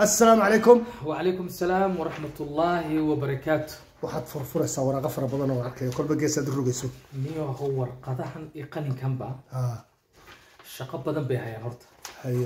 assalaamu calaykum وعليكم السلام ورحمة الله وبركاته waxaad furfuraysaa waraaqo fara badan oo arkayo kolba geesaad u rogayso niyo ho warqadahan iyo qalinkanba ha shaqo badan bay hayaan horta haye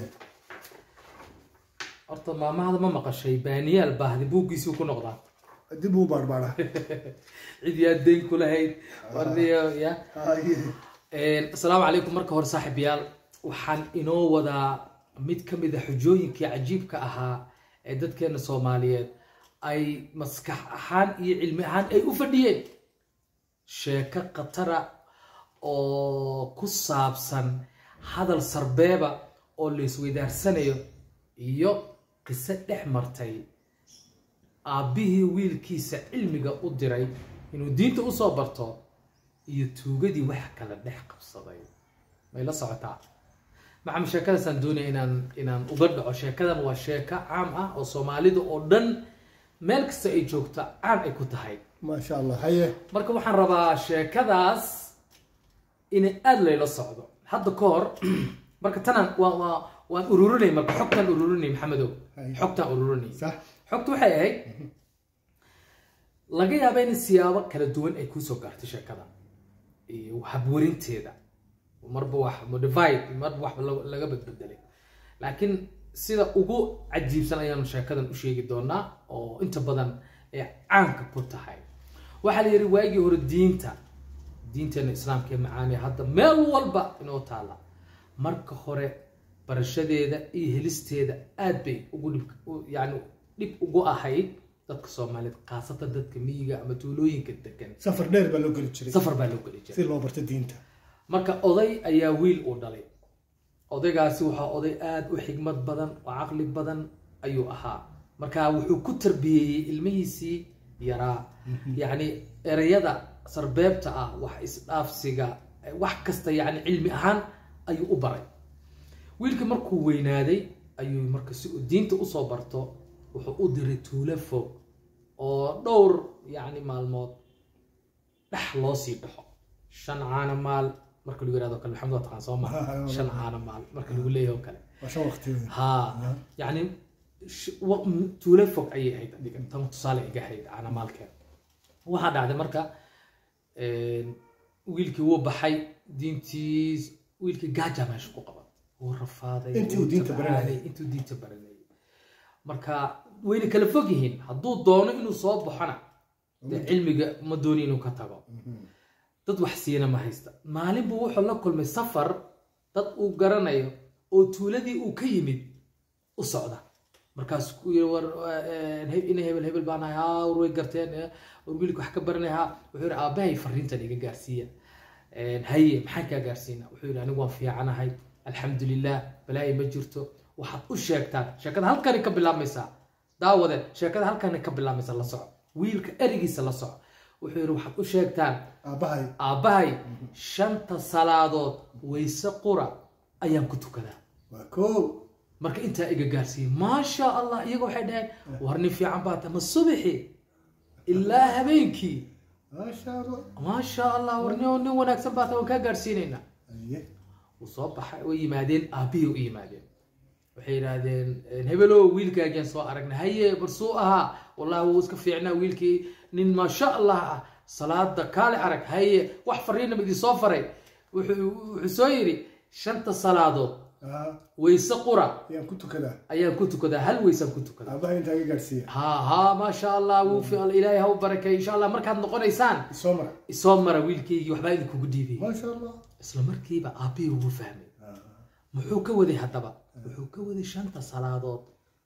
horta maamahada ma maqashay baaniyaal baahdi buuggiisii ku noqdaa dib uu baarbaaraa cid yaa deyn ku lahayd warniyo ya haye asalaamu calaykum marka hore saaxiibayaal waxaan inoo wadaa mid ka mid a xujooyinkii cajiibka ahaa ee dadkeena soomaaliyeed ay maskax ahaan iyo cilmi ahaan ay u fadhiyeen sheeko khatara oo ku saabsan hadal sarbeeba oo la isweydaarsanayo iyo qiso dhex martay aabbihii wiilkiisa cilmiga u diray inuu diinta usoo barto iyo tuugadii wax kala dhex qabsaday may la socotaa macam sheekadaasaan doonaya inaan inaan uga dhaco sheekadan waa sheeko caam ah oo soomaalida oo dhan meel kasta ay joogto caan ay ku tahay maasha allah haye marka waxaan rabaa sheekadaas inay aada layla socdo hadda ka hor marka tanaan waa waa waan ururinay marka xogtaan ururinay maxamedow Hay. xogtaan ururinay sax xogta waxay ahayd laga yaaba in siyaabo kala duwan ay kusoo gaartay sheekada iyo habwarinteeda marba wax modified marba wax la- laga badbedelay laakiin sida ugu cajiibsan ayaanu sheekadan u sheegi doonaa oo inta badan ay caanka ku tahay waxaa la yidhi waagii hore diinta diinteena islaamka ee macaaniya hadda meel walba inoo taala marka hore barashadeeda iyo helisteeda aad bay ugu dhib u- yani dhib ugu ahayd dadka soomaaliyeed khaasatan dadka miyiga ama tuulooyinka degan safar dheer baa loo geli jiray safar baa loo geli jiray si loo barto diinta marka oday ayaa wiil uu dhalay odaygaasi waxaa oday aada u xigmad badan oo caqli badan ayuu ahaa marka wuxuu ku tarbiyeeyey ilmihiisii yaraa yacni ereyada sarbeebta ah wax isdhaafsiga wax kasta yacni cilmi ahaan ayuu u baray wiilka markuu weynaaday ayuu marka si uu diinta usoo barto wuxuu u diray tuulo fog oo dhowr yacni maalmood dhex loo sii dhaxo shan caana maal marka lagu yirahdo kale maxamed waa taqaan soo ma shan caana maal marka lagu leeyahay oo kale waa shan waqti weyn ها يعني sh- wa- m- tuulo fog ayay ahayd adiga tan tusaale iga ahayd caana maalkeeda waxaa dhacday marka een, wiilkii wuu baxay diintiis wiilkii gaaja meesha ku qaban wuu rafaaday Intii uu wuu diinta tabcaanay, baranayay. intuu diinta baranayay marka wayna kala fog yihiin hadduu doono inuu soo baxona dee cilmiga ma dooni inuu ka tago dad wax siina ma haysta maalin buu wuxuu la kulmay safar dad uu garanayo oo tuuladii uu ka yimid u socda markaas ku yiri war eh, he- ina hebel hebel baan ahay haa war way garteen eh, war wiilka wax ka baranay haa wuxuu yidhi aabbahay fariintan iga gaarsiiya Eh, haye maxaan kaa gaarsiina wuxuu yidhi anigu waan fiicanahay alxamdulilah balaayi ma jirto waxaad u sheegtaan sheekada halkani ka bilaabmaysaa daawade sheekada halkani ka bilaabmaysa la soco wiilka erigiisa la soco wuxuu yidhi waxaad u sheegtaan aabbahay aabbahay shanta salaadood wayse qura ayaan ku tukadaa waa koow marka intaa iga gaarsiiyey maasha allah iyaga waxay dhaheen war nin fiican baa ta ma subixi ilaa habeenkii maasha allah maasha allah war nin nin wanaagsan baa ta waan kaa gaarsiinaynaa haye wuu soo baxay way yimaadeen aabbihii u yimaadeen waxay yidhaahdeen hebelow wiilkaagiaan soo aragnay haye barsuu ahaa wallahi wuu iska fiicnaa wiilkii nin maasha allah ah salaada kaale arag haye wax fariinama idin soo faray wuxuu wuxuu soo yidhi shanta salaadood aa wayse qura ayaan ku tukadaa ayaan ku tukadaa hal waysaan ku tukadaa aabbahay intaa iga gaadhsiiya ha ha maasha allah wuu fi ilaahay ha u barakay insha allah markaad noqonaysaan isoo mara isoo mara wiilkaygii waxbaa idinkugu dhiibay maasha allah isla markiiba aabbihii ugu fahmay Ah, muxuu ka waday haddaba wuxuu ka waday shanta salaadood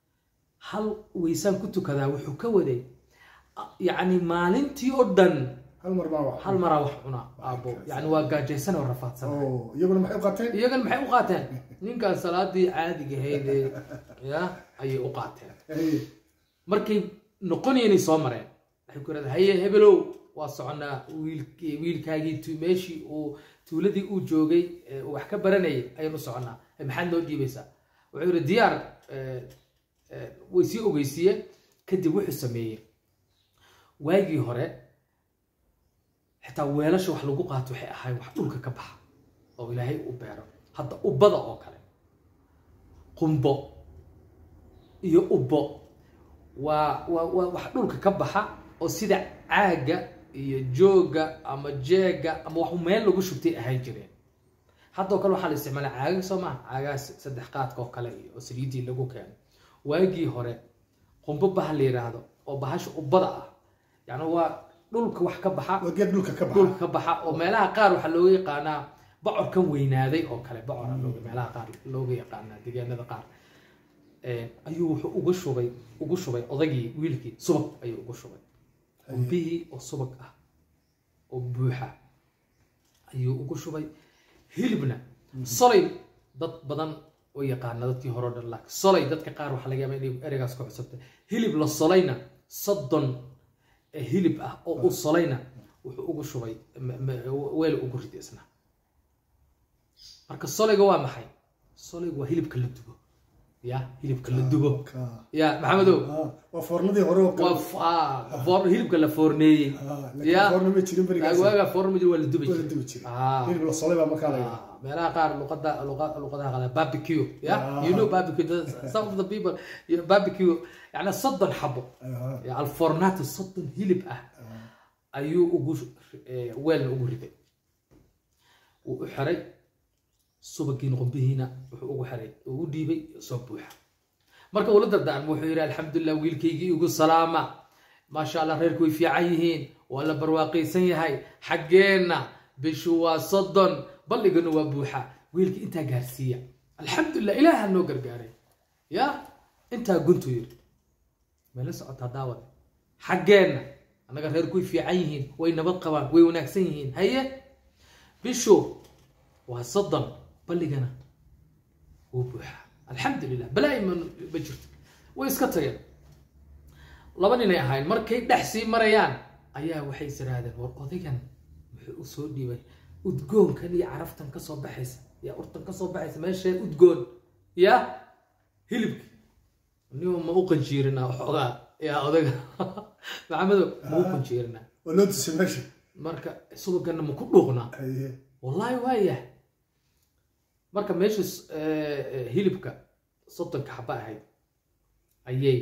hal waysaan ku tukadaa wuxuu ka waday a- yacni maalintii oo dhan hal mar baa wax hal maraa wax cunaa aabbo yacni waa gaajaysan oo rafaadsan oo iyaguna maxay u qateen iyagan maxay u qaateen ninkan salaadii caadiga ahayd ee ya ayay u qaateen haye markay noqonayeen soo mareen waxay ku yidhahdeen haye hebelow waa soconaa wiilkii wiilkaagii tu- meeshii uu tuuladii uu joogay ee uu wax ka baranayay ayaan u soconaa "Eh, maxaad noo dhiibaysaa wuxuu yidhi diyaar eh, eh, way sii ogeysiiyeen kadib wuxuu sameeyey waagii hore xitaa weelasha wax lagu qaato waxay ahayd wax dhulka ka baxa oo ilaahay u beero hadda ubada oo kale qumbo iyo ubbo waa waa waa wax dhulka ka baxa oo sida caaga iyo jooga ama jeega ama wax meel lagu shubtay ahaan jireen haddoo kale waxaa la isticmaalaa caagag soo maha caagaas saddex qaadka oo kale iyo oo saliidii lagu keeno waagii hore qumbo baha la yidhaahdo oo bahasha ubbada ah yani waa dhulka wax ka baxa waa geed dhulka ka baxa dhulka ka baxa oo meelaha qaar waxaa looga yaqaanaa bocorkan weynaaday oo kale bocora looga meelaha qaar looga yaqaanaa deegaanada qaar ayuu wuxuu ugu shubay ugu shubay odagii wiilkii subag ayuu ugu shubay qumbihii oo subag ah oo buuxa ayuu ugu shubay hilibna solay dad badan oo yaqaana dadkii hore o dhan laakiin solay dadka qaar waxaa laga yaaba inay ereygaas ku cusubtay hilib la solayna soddon hilib ah oo u solayna wuxuu ugu shubay weel ugu ridi isna marka solayga waa maxay solayga waa hilibka la dubo ya hilibka la dubo ya maxamedow waa foornadii hore oo kale waa foor hilibka la foorneeyey ya foorna ma jirin berigaas waaga foorna ma jiro waa la dubi waa la jiray dubi jiray Ah. hilib la solay baa markaa la yidhaha Ah, meelaha qaar luqada luqa- luqadaha qaar barbecue ya Ah. you know barbecue the- some of the people yeah, barbecue yani soddon xabo Aha. ya alfornato soddon hilib ah ayuu ugu eh, weelna ugu riday wuu u xiray subagiina qumbihiina wuxuu ugu xiray uu u dhiibay soo buuxa marka uu la dardaarmo wuxuu yidhi alxamdulilah wiilkaygii igu salaama maasha allah reerku way fiican yihiin waa la barwaaqaysan yahay xaggeenna bishu waa soddon balligana waa buuxa wiilkii intaa gaarsiiya alxamdulilah ilaaha noo gargaaray ya intaa guntu yidhi meela socotaa daawada xaggeenna annaga reerku way fiican yihiin way nabad qabaan way wanaagsan yihiin haye bishu waa soddon balligana wuu buuxaa alxamdulilah balaa'i ma ma jirto way iska tageen laba ninay ahayn markay dhex sii marayaan ayaa waxay is irahdeen war odaygan muxuu u soo dhiibay udgoonkan iyo caraftan kasoo baxaysa ya urtan kasoo baxaysa meeshee udgoon ya hilibki niba ma u qanjiirinaa waxoogaa ya odayga maxamedo ma u qanjiirinaa waa loo tusay meesha marka subagana ma ku dhuuqnaa Haye. wallaahi waayah marka meesha s- eh, eh, hilibka soddonka xaba ahayd ayay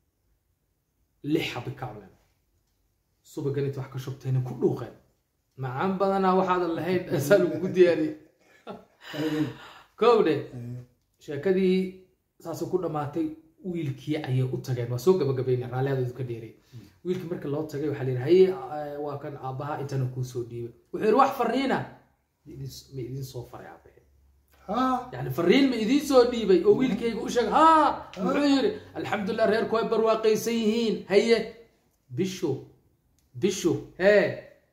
lix xabi ka cuneen subagan inta wax ka shubtayna ku dhuuqeen macaan badanaa waxaadan lahayn asaa lagugu diyaariyey Haye. kowdhe Haye. sheekadii saasuu ku dhammaatay wiilkii ayay u tageen waa soo gabagabayna raalliyadood ka dheeray wiilkii marka loo tagay waxaa la yidhi haye eh, waa kan aabbaha intana kuu soo dhiibay wuxuu yidhi wax fariina ma idin- ma idin soo faray aabahe Ha. yani fariin ma idiin soo dhiibay oo wiilkayga u sheegay ha muxuu yidhi alxamdulilah reerku way barwaaqaysan yihiin haye bishu bishu hee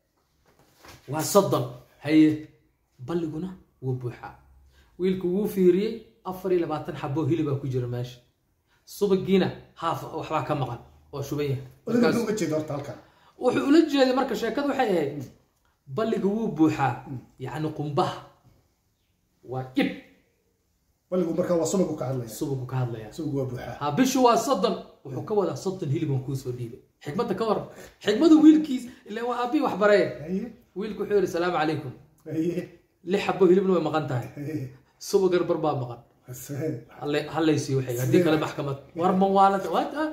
waa soddon haye balliguna wuu buuxaa wiilku wuu fiiriyey afar iyo labaatan xaboo hilibaa ku jira meesha subagiina haaf waxbaa ka maqan oo shuban yahay Odayga Markaas- muxuu uga jeeda horta halkan wuxuu ula jeeday marka sheekadu waxay ahayd balliga wuu buuxaa yacni qumbaha waa dhib balligu markaa waa subagu ka hadlaya subagu ka hadlaya subagu waa buuxaa ha bishu waa soddon wuxuu ka wadaa soddon hilibaan kuu soo dhiibay xikmadda ka waran xikmadu wiilkiis ilaa waa aabbii wax baree Haye. wiilku wuxuu yidhi salaamu calaykum Haye. lix xabo hilibna way maqan tahay Haye. subagar bar baa maqan Haseen. Hallay- hallaysiiyo waxay haddii kale maxkamad war ma waalada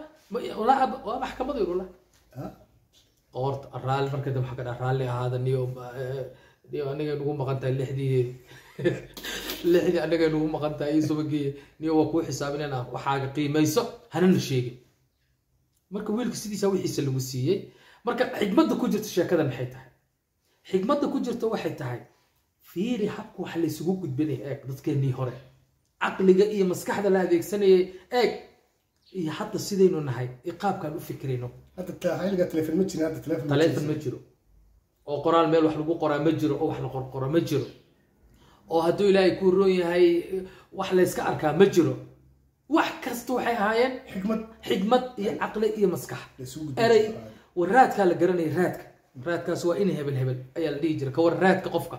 waa maxkamad yidhi wallah Ha. qoorta raalli marka dambe waxaa ka dhaha raalli ahaada niyo eh, niyo aniga nugu maqan tahay lixdii lixdii aniga nugu maqan tahay iyo subagii niyo waa kuu xisaabinayna waxaaga qiimayso hanana sheegin marka wiilka sidiisa wixiisa lagu siiyey marka xigmadda ku jirta sheekada maxay tahay xigmadda ku jirta waxay tahay fiiri habka wax laysugu gudbinaya eeg dadkeennii hore caqliga iyo maskaxda la adeegsanayay eeg iyo hadda sidaynu nahay iyo qaabkaan u fikrayno hadda ta- xilliga telefoon ma jirin hadda telefoon ma taleefon jirin. ma jiro oo qoraal meel wax lagu qoraa ma jiro oo wax la qorqoro ma jiro oo hadduu ilaahay kuu roon yahay wax layska arkaa ma jiro wax kasta waxay ahaayeen xikmad xigmad iyo caqli iyo maskax la isugu gudbin erey jiray. war raadkaa la garanaya raadka raadkaas waa in hebel hebel ayaa la dhihi jira ka war raadka qofka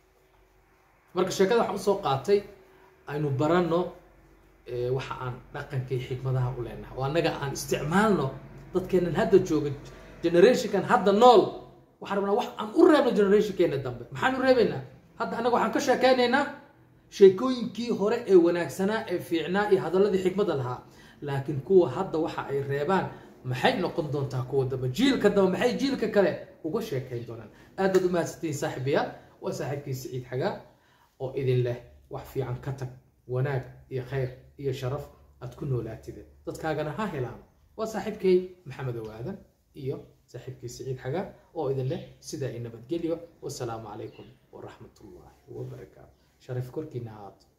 marka sheekada waxaan usoo qaatay aynu baranno eh, waxa aan dhaqanka iyo xikmadaha u leenahay oo annaga aan isticmaalno dadkeenan hadda jooga generationkan hadda nool waxaan rabnaa wax aan u reebno generationkeena dambe maxaan u reebaynaa hadda annaga waxaan ka sheekaynaynaa sheekooyinkii hore ee wanaagsanaa ee fiicnaa iyo hadalladii xikmadda lahaa laakiin kuwa hadda waxa ay reebaan maxay noqon doontaa kuwa dambe jiilka dambe maxay jiilka kale uga sheekayn doonaan aad baad u mahadsantihiin saaxiibayaal waa saaxiibkii siciid xagaa oo idin leh wax fiican ka tag wanaag iyo khayr iyo sharaf aad ku noolaatide dadkaagana ha helaan waa saaxiibkay maxamed owaadan iyo saaxiibkii siciid xagaa oo idin leh sidaa i nabadgelyo wasalaamu calaykum waraxmat ullaahi wabarakaatu sharaf korkiina ahaad